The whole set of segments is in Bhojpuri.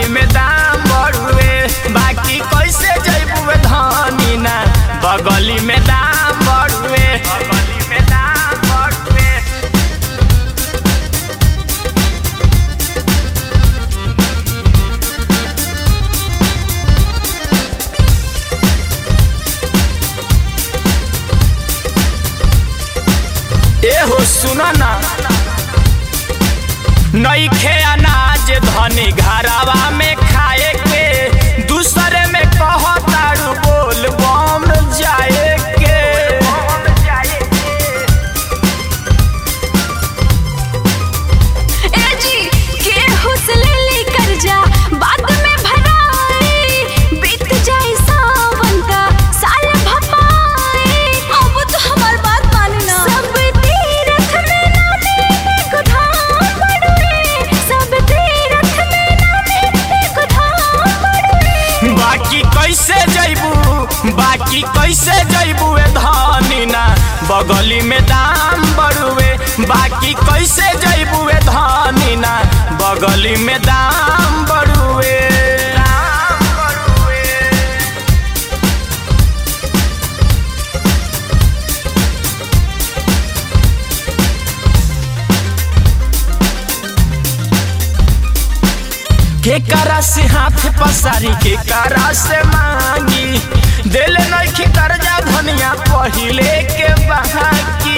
बगली में दाम बढ़ुए बाकी कैसे जैबुए धनी ना बगली में दाम बढ़ुए बगली में दाम बढ़ुए एहो सुना ना नईखे अनाज धनी घरावा में खाए के दूसरे में कहतारू बोल बम जाए के ए जी केहू से ले ली कर्जा बाद में भराई बीत जाए सावन का साल भपाई अब तो हमार बात मानी ना सब तीरथ में नामे एक धाम पड़ुए सब तीरथ में नामे एक धाम पड़ुए बाकी कैसे जैबू बाकी कैसे जैबू ए धनी ना बगली में दाम बढ़ुए बाकी कैसे जैबू ए धनी ना बगली में दाम बढ़ुए दाम बढ़ुए के करा से हाथ पसारी के करा से मांगी दिल नखी कर्जा धनिया पहिले के बहाकी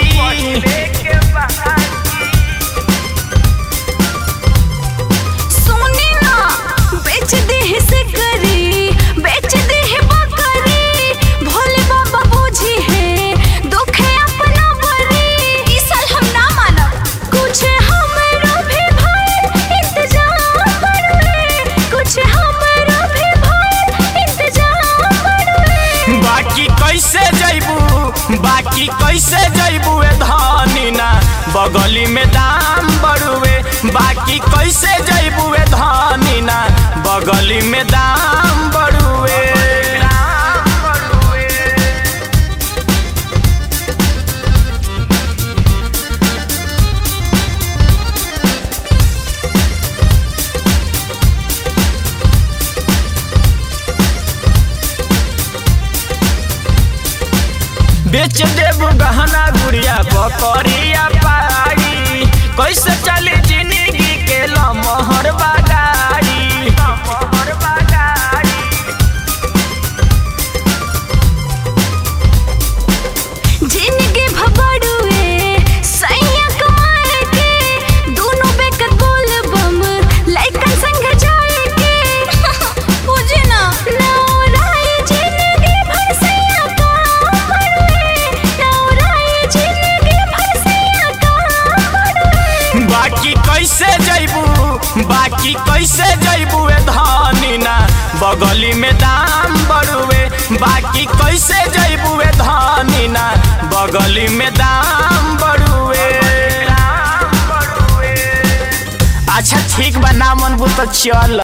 सोने ना बेच दे से करी बेच दे बकरी भोले बाबा बूझी है दुख है अपना बरी इस साल हम ना मानब कुछ हमरो भी भाई इंतजाम करुए कुछ हमरो भी भाई इंतजाम करुए बाकी कैसे जैबू बाकी कैसे जैबू ए धनी ना बगली में दाम बढ़ुए बाकी कैसे जैबू ए धनी ना बगली में दाम बढ़ुए दाम बढ़ुए बेच देब गहना गुड़िया बकरिया पाई कैसे चली जिंदगी के लमहर बागाड़ी लमहर बागाड़ी जिनके भबड़ुए सैया कमाए के दोनों बेकत बोल बम लइकन संग जाए के बुझे ना नौराई जिंदगी भर सैया काम पड़ुए नौराई जिंदगी भर सैया काम पड़ुए बाकी कैसे जैबू बाकी कैसे जैबू ए धनी ना बगली में दाम बढ़ुए बाकी कैसे जैबू ए धनी ना बगली में दाम बढ़ुए दाम बढ़ुए अच्छा ठीक बा ना मन तो चल